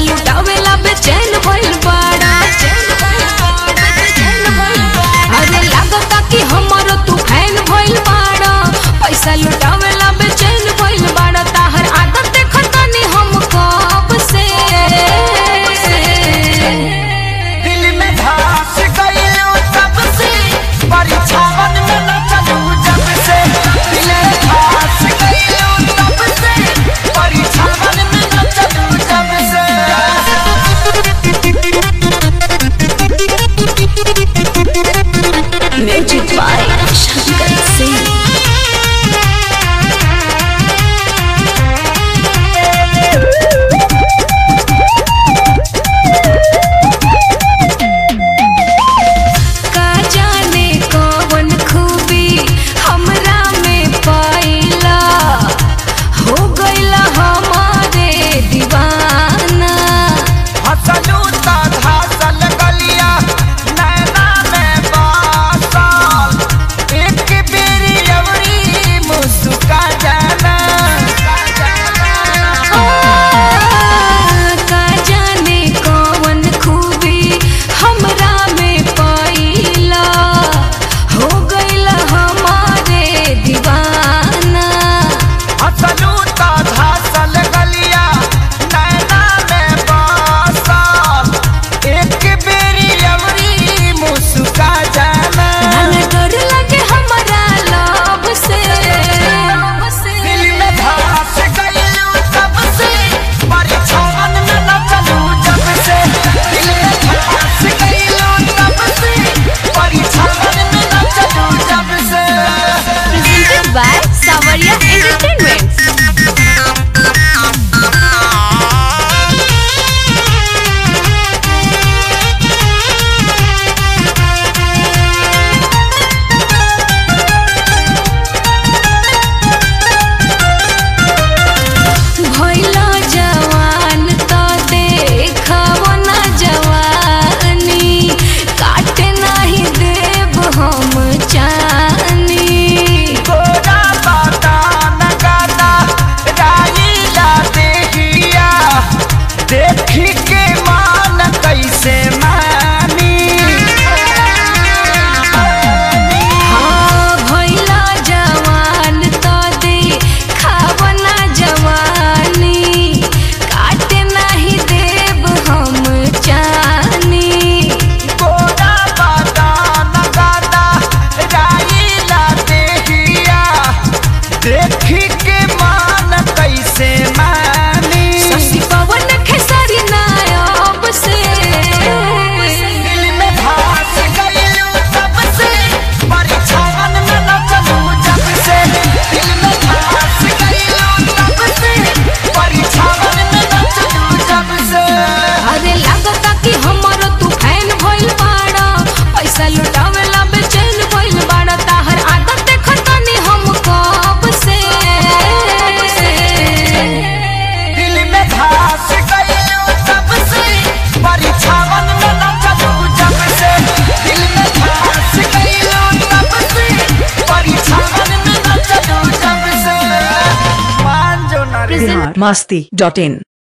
लुटावेला बेचैन भइल बाड़ा अरे लागता कि हमरो तू फैन भइल बाड़ा पैसा लुटावेला बेचैन भइल बाड़ा ताहर आदत देखतानी हम कब से दिल में धस गइलू तब से परीक्षावन में न चलू जब से दिल में धस गइलू तब से परीक्षावन में न चलू जब से म्यूजिक बाय शंकर सिंह का जाने कौन खूबी हमरा में पाइला हो गइला हमारे दीवाना हसलू ता धसल गलिया नैना में बासल एक बेरी अवरी मुस्का जाना का जाने कौन खूबी हमरा में पाइला हो गइला हमारे दीवाना हसलू ता धसल गलिया नैना में बासल एक बेरी अवरी मुस्का जाना मन डर लगे हमरा लब से दिल में धस गइलू तब से परीक्षावन में न चलू जब से दिल में धस गइलू तब से परीक्षावन में न चलू जब से presented by Savaria Entertainment. भइला जवान त देखब न जवानी काटे नाही देब हम चानी गोरा बाता नगाता राईला देहिया देखी के मान कैसे मानी हाँ भइला जवान त देखब न जवानी काटे नाही देब हम चानी गोरा बाता नगाता राईला देहिया देखी के मान कैसे मानी शशि पवन खेसारी नायब से दिल में धस गइलू तब से परीक्षावन में न चलू जब से दिल में धस गइलू तब से परीक्षावन में न चलू जब से अरे लागता कि हमरो तू फैन भइल बाड़ा पैसा लुटावेला बेचैन भइल बाड़ा ताहर आदत देखतानी हम कब से दिल में धस गइलू तब से परीक्षावन में न चलू जब से दिल में धस गइलू तब से परीक्षावन में न चलू जब से मान जो ना रे बिहार मस्ती डॉट इन